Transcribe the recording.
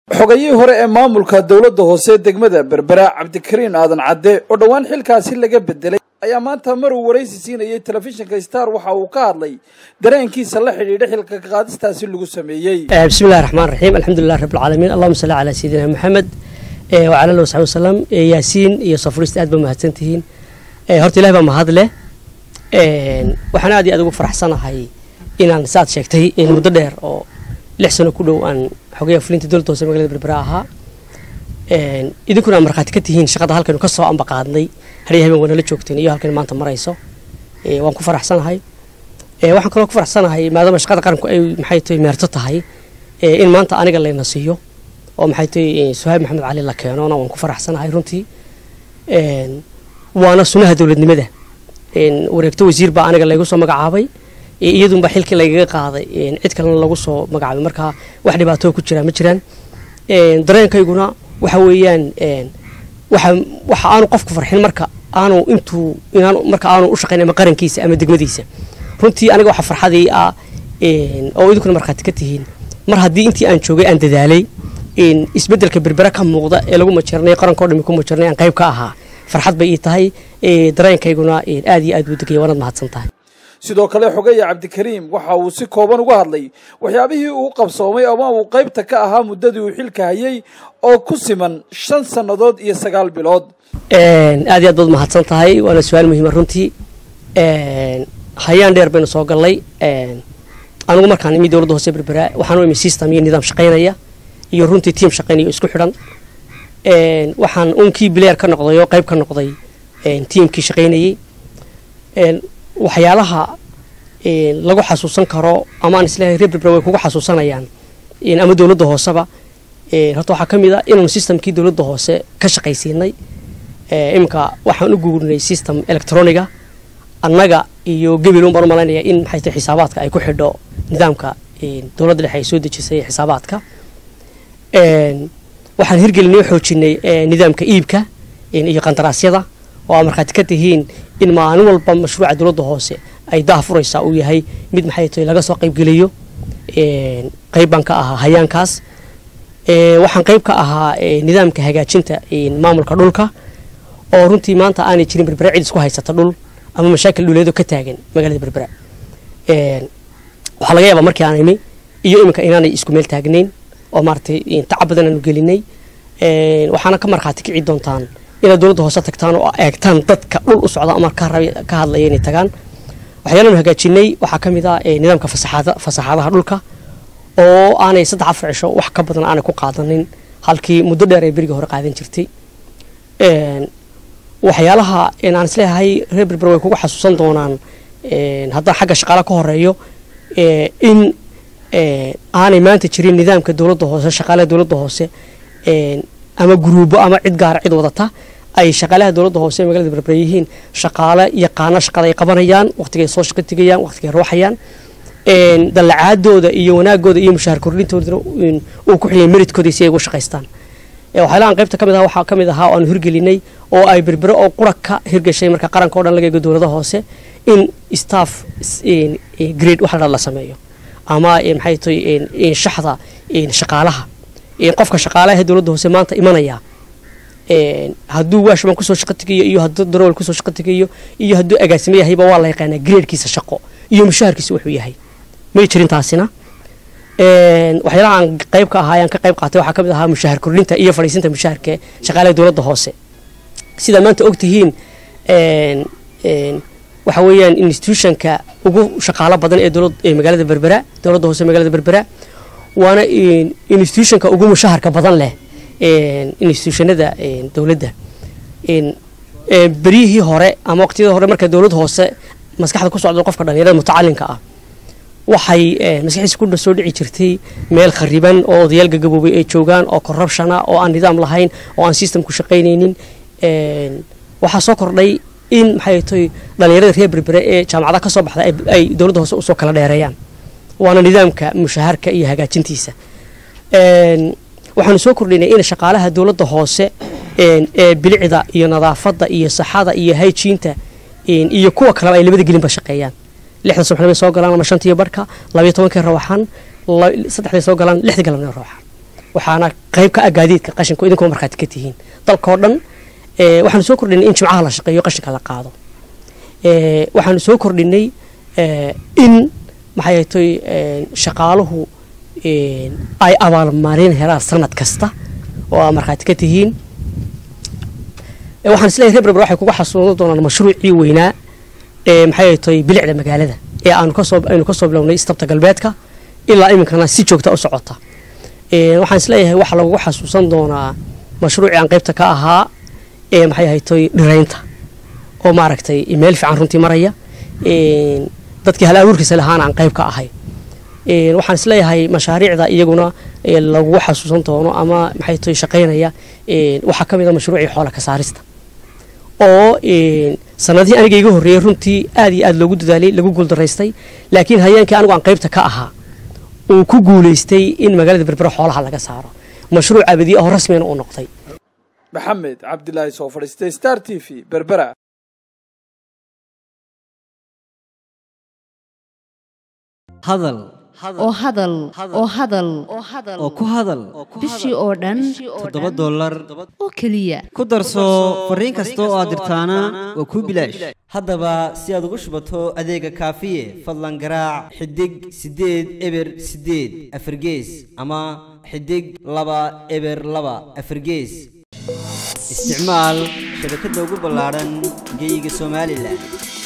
xogayihii hore ee maamulka dowladda hoose degmada berbera cabdikariin aadan cadde oo dhowaan xilkaasi laga bedelay ayaa maanta mar uu waraysi siinayay telefishinka star waxa uu ka hadlay dareenkiisa la xidhiidha xilka qaadistaasi lagu sameeyey bismillahi raxmaan raxiim alxamdulilah rabbilcaalamiin allahuma salli calaa sayidina maxamed wacala alihi wasaxbi wasalam yaasiin iyo safurista aad ba mahadsantihiin horta ilahi baa mahad leh waxaan aad iyo aad ugu faraxsanahay inaan saad sheegtay muddo dheer oo lix sano ku dhow aan xogayaa fulinta dowladda hoose magalada berbera ahaa idinkuna aan markhaati ka tihiin shaqada halkaynu ka soo ambaqaadnay hariya habeen waa nala joogteen iyo halkan maanta marayso waan ku faraxsanahay waxaan kaloo ku faraxsanahay maadaama shaqada qaranku ay maxay tahay meerto tahay in maanta aniga layna siiyo oo maxay tahay suhaab maxamed cali la keenona waan ku faraxsanahay runtii waana sunaha dowladnimada wareegto wasiir baa aniga laygu soo magacaabay iyadunba xilkii lagaga qaaday cid kalena lagu soo magacaabay markaa wax dhibaatoo ku jiraa ma jiraan dareenkayguna waxa weeyaan waxa waxa aanu qofku farxin marka aanu intuu inaan marka aanu u shaqayn ama qarankiisa ama degmadiisa runtii aniga waxa farxadii ah oo idinkuna markhaati ka tihiin mar haddii intii aan joogay aan dadaalay isbeddelka berbera ka muuqda ee lagu majarnay qarankao dhami ku majarnay aan qayb ka ahaa farxad bay ii tahay dareenkayguna aad iyo aad buu degaya waanaad mahadsan tahay sidoo kale xogaya cabdikariim waxa uu si kooban uga hadlay waxyaabihii uu qabsoomay ama uu qaybta ka ahaa muddadii uu xilka hayay oo ku siman shan sannadood iyo sagaal bilood aad iyo aad baad mahadsan tahay waana su-aal muhiima runtii hayaan dheer baynu soo gallay anigu markaan imi dowladda hoose berbera waxaan u imi system iyo nidaam shaqaynaya iyo runtii tiam shaqaynaya isku xidhan waxaan unkii bileer ka noqday oo qayb ka noqday tiamkii shaqaynayey waxyaalaha lagu xasuusan karo ama aan isleeyahay reer berbera way kugu xasuusanayaan ama dowladda hooseba horta waxaa ka mid a inaanu systemkii dowladda hoose ka shaqaysiinay iminka waxaan u guurnay system electroniga annaga iyo gebel un baan u malaynaya in maxay tahay xisaabaadka ay ku xidho nidaamka dowladda dhexe ay soo dejisay xisaabaadka waxaan hirgelinay oo xoojinay nidaamka iibka iyo qandaraasyada oo aa markhaati ka tihiin in maalin walba mashruuca dowladda hoose ay daha furaysaa uu yahay mid maxay tahay laga soo qaybgeliyo qayb baan ka ahaa hayaankaas waxaan qayb ka ahaa nidaamka hagaajinta maamulka dhulka oo runtii maanta aanay jirin berbera cid isku haysata dhul ama mashaakil dhuleedo ka taagan magaalada berbera waxaa laga yaabaa markii aan imi iyo iminka inaanay isku meel taagnayn oo maaratay tacab badan aanu gelinay waxaana ka markhaati kici doontaan inaad dowladda hoose tagtaan oo eegtaan dadka dhul u socda ama ka hadlaya inay tagaan waxyaalaanu hagaajinay waxaa ka mid ah nidaamka fasaxaadaha dhulka oo aanay saddex afar cisho wax ka badan aanay ku qaadanin halkii muddo dheer ay berigii hore qaadan jirtay waxyaalaha aan isleeyahay reer berber way kugu xasuusan doonaan haddaan xagga shaqaala ka horeeyo in aanay maanta jirin nidaamka dowladda hoose shaqaalaha dowladda hoose ama guruubo ama cid gaara cid wadata ay shaqaalaha dowladda hoose ee magalada berber yihiin shaqaale yaqaano shaqada ay qabanayaan waqtigay soo shaqo tegayaan waqtigay ruuxayaan dallacaadooda iyo wanaagooda iyo mushaahar kordhintoodana uu ku xiliyay meridkooda si ay ugu shaqaystaan waxyaalahan qaybta kamid aha waxaa ka mid ahaa oo aanu hirgelinay oo ay berbere oo qura ka hirgashay marka qaranka o dhan laga eego dowlada hoose in staff grade wax la sameeyo ama maxay tahay shaxda shaqaalaha qofka shaqaalaha dowladda hoose maanta imanaya hadduu waashman kusoo shaqo tegayo iyo hadduu darool kusoo shaqo tegayo iyo hadduu agaasimo yahayba waa la yaqaanaa gradekiisa shaqo iyo mushaharkiisa wuxuu yahay may jirin taasina waxyaalaha aan qayb ka ahaa ayaan ka qayb qaatay waxaa ka mid ahaa mushahar kordhinta iyo fadhiisinta mushaharka shaqaalaha dowladda hoose sidaa maanta ogtihiin waxa weeyaan institutionka ugu shaqaalo badan ee dowlad ee magaalada berbera dowladda hoose magaalada berbera waana institutionka ugu mushaharka badan leh institutionada dowladda beryihii hore ama waqtiyada hore marka dowlad hoose maskaxda ku socda qofka dhalinyarada mutacalinka ah waxay maskaxiisa ku soo dhici jirtay meel khariban oo odayaal gagaboobay ay joogaan oo corruptiona oo aan nidaam lahayn oo aan systemku shaqaynaynin waxaa soo kordhay in maxay tahay dhalinyarada reer berbere ee jaamacadaha ka soo baxda ay dowladda hoose usoo kala dheereeyaan waana nidaamka mushaharka iyo hagaajintiisa waxaanu soo kordhinay in shaqaalaha dowladda hoose ee bilicda iyo nadaafadda iyo saxada iyo hayjiinta iyo kuwa kaleba ay labada gelinba shaqeeyaan lixda subaxnimay soo galaan ama shantiyo barhka labayo tobankii rawaxaan saddexday soo galaan lixda galabnimo rawaxaan waxaana qayb ka ah gaadiidka qashinka idinkoo markhaati ka tihiin dalkao dhan waxaanu soo kordhinay in jimcaha la shaqeeyo qashinka la qaado waxaanu soo kordhinay in maxay toy shaqaaluhu ay abaalmarin helaan sanad kasta oo aa markhaati ka tihiin waxaan isleeyahay reer berber waxay kuga xasuusan doonaan mashruucii weynaa ee maxay toy bilicda magaalada ee aanu kasoo aynu kasoo bilownay istabta galbeedka ilaa iminkana si joogta u socota waxaan isleeyahay waxaa lagugu xasuusan doonaa mashruucii aan qaybta ka ahaa ee maxay ahaytoy dhiraynta oo maaragtay meel fiican runtii maraya dadkii hal abuurkiisa lahaana aan qayb ka ahay waxaan isleeyahay mashaariicda iyaguna lagugu xasuusan doono ama maxay toy shaqaynaya waxaa ka mid a mashruucii xoola ka saarista oo sanadihii aniga iga horreeyey runtii aad iyo aad loogu dadaalay lagu guuldaraystay laakiin hayeenkii anigu aan qaybta ka ahaa uu ku guulaystay in magaalada berbera xoolaha laga saaro mashruuc abadi oo rasmina uu noqday maxamed cabdilaahi soo fadhiistay star t v berbera hadal oo hadal oo hadal oo ku hadal bishii oo dhan toddoba dollar oo keliya ku darso fariin kasta oo aad dirtaana waa kuu bilaash haddaba si aad ugu shubato adeega kaafiye fadlan garaac xidig siddeed eber siddeed afargees ama xidig laba eber laba afargees isticmaal shabakadda ugu ballaadhan geeyiga somalilan